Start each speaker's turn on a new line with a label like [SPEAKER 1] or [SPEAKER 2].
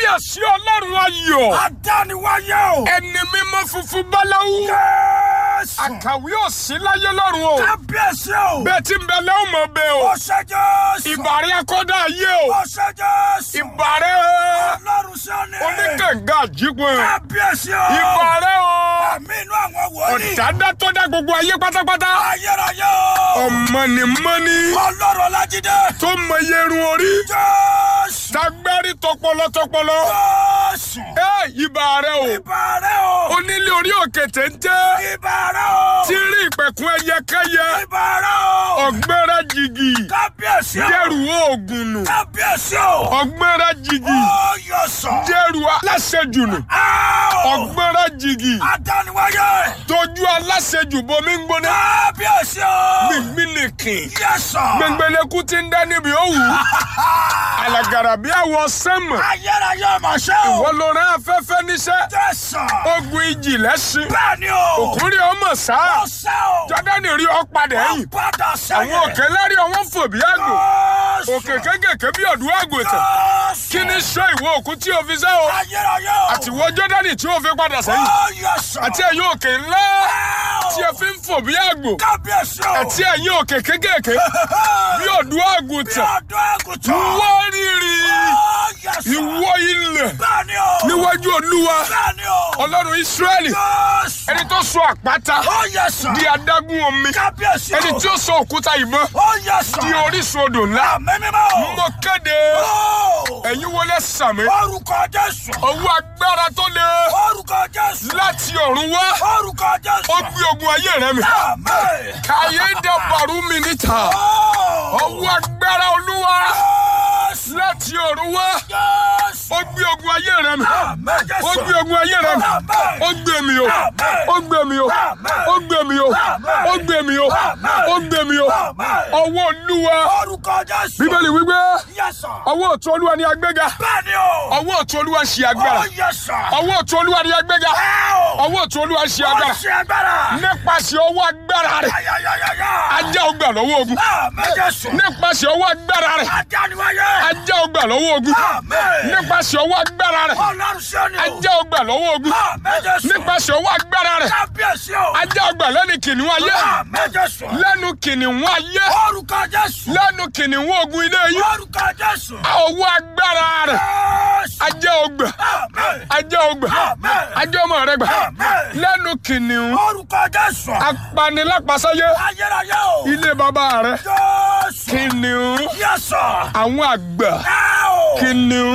[SPEAKER 1] kábíyèsí ọlọ́run ayọ̀
[SPEAKER 2] Adániwáyé o.
[SPEAKER 1] ẹni mímọ́ funfun báláwú
[SPEAKER 2] Jésù.
[SPEAKER 1] àkàwé òsì láyé lọ́run o
[SPEAKER 2] Kábíyèsí o.
[SPEAKER 1] bẹ́ẹ̀ tí ń bẹ lẹ́wọ̀n mọ̀ bẹ́ẹ̀ o
[SPEAKER 2] Ó ṣe Jésù.
[SPEAKER 1] ìbàrẹ̀ akọ́dá ayé o
[SPEAKER 2] Ó ṣe Jésù.
[SPEAKER 1] ìbàrẹ̀
[SPEAKER 2] Ọlọ́run Síónì.
[SPEAKER 1] oníkànga àjípọ̀
[SPEAKER 2] Kábíyèsí o.
[SPEAKER 1] ìbàrẹ̀ o
[SPEAKER 2] Àmì inú àwọn wòlíì.
[SPEAKER 1] ọ̀dádá tó dá gbogbo ayé pátápátá
[SPEAKER 2] Ayérayé o.
[SPEAKER 1] ọ̀mọ̀nìmọ́ni
[SPEAKER 2] Ọlọ́run Ọlájídé.
[SPEAKER 1] tó mọ yerun orí
[SPEAKER 2] Jésù.
[SPEAKER 1] tagbárí tọpọlọ tọpọlọ
[SPEAKER 2] Jésù.
[SPEAKER 1] ẹ ìbàrẹ̀ o
[SPEAKER 2] Ìbàrẹ̀ o.
[SPEAKER 1] onílé orí òkè téńté
[SPEAKER 2] Ìbàrẹ̀ o.
[SPEAKER 1] tí rí ìpẹ̀kun ẹyẹkẹyẹ
[SPEAKER 2] Ìbàrẹ̀ o.
[SPEAKER 1] ọ̀gbẹ́rẹ́ jìgì
[SPEAKER 2] Kábíyèsí o.
[SPEAKER 1] dẹ́rù oògùn nù
[SPEAKER 2] Kábíyèsí o.
[SPEAKER 1] ọ̀gbẹ́rẹ́ jìgì
[SPEAKER 2] Ó yọ sọ.
[SPEAKER 1] dẹ́rù aláṣejù nù
[SPEAKER 2] Áò.
[SPEAKER 1] ọ̀gbẹ́rẹ́ jìgì
[SPEAKER 2] Adániwáyé.
[SPEAKER 1] tójú aláṣejù bomi ń gbóná
[SPEAKER 2] Kábíyèsí o.
[SPEAKER 1] gbìngbìnìkìn
[SPEAKER 2] Yẹ́sọ̀.
[SPEAKER 1] gbẹngbẹlẹkú ti ń dá níbi òwú alàgàrà bí àwọ̀ sẹ́mọ̀
[SPEAKER 2] Ayérayé ọmọ ṣẹ́ o.
[SPEAKER 1] wọ́n ló rán afẹ́fẹ́ níṣẹ́
[SPEAKER 2] Jésù.
[SPEAKER 1] ogun ìjì lẹ́sìn
[SPEAKER 2] Bẹ́ẹ̀ni o.
[SPEAKER 1] òkúri ọmọ sáà
[SPEAKER 2] Ó ṣẹ́ o.
[SPEAKER 1] jọ́dánì rí ọ padà
[SPEAKER 2] Ó
[SPEAKER 1] ẹ̀yìn
[SPEAKER 2] padà sẹ́yìn.
[SPEAKER 1] àwọn òkè lárí ọwọ́ fò bí àgbò
[SPEAKER 2] Jésù.
[SPEAKER 1] òkè kékèké bí ọ̀dún àgùntàn
[SPEAKER 2] Jésù.
[SPEAKER 1] kí ni sọ ìwọ òkú tí o fi sẹ́ o
[SPEAKER 2] Ayérayé o.
[SPEAKER 1] àti ìwọ jọ́dánì tí o fi padà sẹ́yìn
[SPEAKER 2] Ó yọ sọ.
[SPEAKER 1] àti ẹ̀yin òkè ńlá tí ẹ fi ń fò bí àgbò
[SPEAKER 2] Kábíyèsí o.
[SPEAKER 1] àti ẹ̀yin òkè kékèké bí ọ̀dún
[SPEAKER 2] Bí
[SPEAKER 1] àgùntàn
[SPEAKER 2] ọdún àgùntàn.
[SPEAKER 1] wọ́n rírì
[SPEAKER 2] Ó yọ sọ.
[SPEAKER 1] ìwọ ilẹ̀
[SPEAKER 2] Bẹ́ẹ̀ni o.
[SPEAKER 1] níwájú olúwa
[SPEAKER 2] Bẹ́ẹ̀ni o.
[SPEAKER 1] ọlọ́run ísírẹ́lì
[SPEAKER 2] Jésù.
[SPEAKER 1] ẹni tó sọ àpáta
[SPEAKER 2] Ó yẹ sọ.
[SPEAKER 1] di adágún omi
[SPEAKER 2] Kábíyèsí o.
[SPEAKER 1] ẹni tí ó sọ òkúta ìbọn
[SPEAKER 2] Ó yẹ sọ.
[SPEAKER 1] di orísun odò ńlá
[SPEAKER 2] Àmì mímọ́ o.
[SPEAKER 1] mo kéde
[SPEAKER 2] Ó.
[SPEAKER 1] ẹ̀yin wọlé sàmì
[SPEAKER 2] Orúkọ Jésù.
[SPEAKER 1] ọwọ́ agbára tó le
[SPEAKER 2] Orúkọ Jésù.
[SPEAKER 1] láti ọ̀run wá
[SPEAKER 2] Orúkọ Jésù.
[SPEAKER 1] ó gbé ogun ayé rẹ mi
[SPEAKER 2] Àmín.
[SPEAKER 1] kàyé dàbàrú mi níta
[SPEAKER 2] Ó.
[SPEAKER 1] ọwọ́ agbára olúwa
[SPEAKER 2] Jésù.
[SPEAKER 1] láti ọ̀run wá
[SPEAKER 2] Jésù.
[SPEAKER 1] ó gbé ogun ayé rẹ mi
[SPEAKER 2] Àmín Jésù.
[SPEAKER 1] ó gbé ogun ayé rẹ mi
[SPEAKER 2] Àmín.
[SPEAKER 1] ó gbé mi o ó gbé mi o ó gbé mi o ó gbé mi o ó gbé mi o ọwọ́ olúwa
[SPEAKER 2] Orúkọ Jésù.
[SPEAKER 1] bíbélì wípé
[SPEAKER 2] Yes, sir.
[SPEAKER 1] ọwọ́ ọ̀tún olúwa ni agbéga
[SPEAKER 2] Bẹ́ẹ̀ni o.
[SPEAKER 1] ọwọ́ ọ̀tún olúwa ṣe agbára
[SPEAKER 2] Ó yẹ sọ.
[SPEAKER 1] ọwọ́ ọ̀tún olúwa ni agbéga
[SPEAKER 2] Ẹ o.
[SPEAKER 1] ọwọ́ ọ̀tún olúwa ṣe
[SPEAKER 2] Ó
[SPEAKER 1] agbára
[SPEAKER 2] ṣe agbára.
[SPEAKER 1] nípasẹ̀ ọwọ́ agbára rẹ̀
[SPEAKER 2] Ayayayaya.
[SPEAKER 1] ajá ọgbà lọ́wọ́ ogun
[SPEAKER 2] Àmín Jésù.
[SPEAKER 1] nípasẹ̀ ọwọ́ agbára rẹ̀
[SPEAKER 2] Adániwáyé.
[SPEAKER 1] ajá ọgbà lọ́wọ́ ogun
[SPEAKER 2] Àmín.
[SPEAKER 1] nípasẹ̀ ọwọ́ agbára rẹ̀
[SPEAKER 2] Ọlọ́run Síónì o.
[SPEAKER 1] ajá ọgbà lọ́wọ́ ogun
[SPEAKER 2] Àmín Jésù.
[SPEAKER 1] nípasẹ̀ ọwọ́ agbára rẹ̀
[SPEAKER 2] Kábíyèsí o.
[SPEAKER 1] ajá ọgbà lẹ́nu kìnìún ayé
[SPEAKER 2] Àmín Jésù.
[SPEAKER 1] lẹ́nu kìnìún ayé
[SPEAKER 2] Orúkọ Jésù.
[SPEAKER 1] lẹ́nu kìnìún ogun ilé yìí
[SPEAKER 2] Orúkọ Jésù.
[SPEAKER 1] ọwọ́ agbára rẹ̀
[SPEAKER 2] Jésù.
[SPEAKER 1] ajá ọgbà
[SPEAKER 2] Àmín.
[SPEAKER 1] ajá ọgbà
[SPEAKER 2] Àmín.
[SPEAKER 1] ajá ọmọ rẹ̀ gbà
[SPEAKER 2] Àmín.
[SPEAKER 1] lẹ́nu kìnìún
[SPEAKER 2] Orúkọ Jésù.
[SPEAKER 1] apanilápasáyé
[SPEAKER 2] Ayérayé o.
[SPEAKER 1] ilé bàbá rẹ̀
[SPEAKER 2] Jésù.
[SPEAKER 1] kìnìún
[SPEAKER 2] Yes, sir.
[SPEAKER 1] àwọn àgbà
[SPEAKER 2] Ẹ o.
[SPEAKER 1] kìnìún.